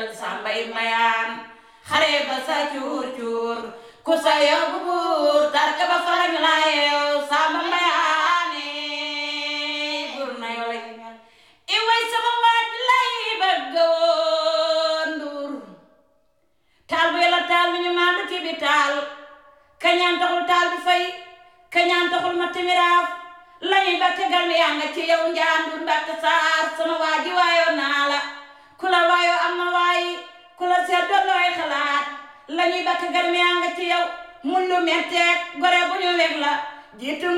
teral sàmbay mayaan xare ba sa cuur cuur ku sa yóbbu buur tarka ba farañ la yeew sàmba mayaane buur na yoo lay ñaan i way sama waaj lay bëgg woon nduur taal bu yàlla taal bi ñu maandu ci bi taal kañaan taxul taal bi fay kañaan taxul ma timiraaf lañuy ba tegal mi yaa nga ci yow njaandur ndatt saar sama waaji waayoo naa la ku la waayoo am na waayi ku la seet doon looy xalaat lañuy ba tegal mi yaa nga ci yow mun lu metteeg gore bu ñu weg la jiitu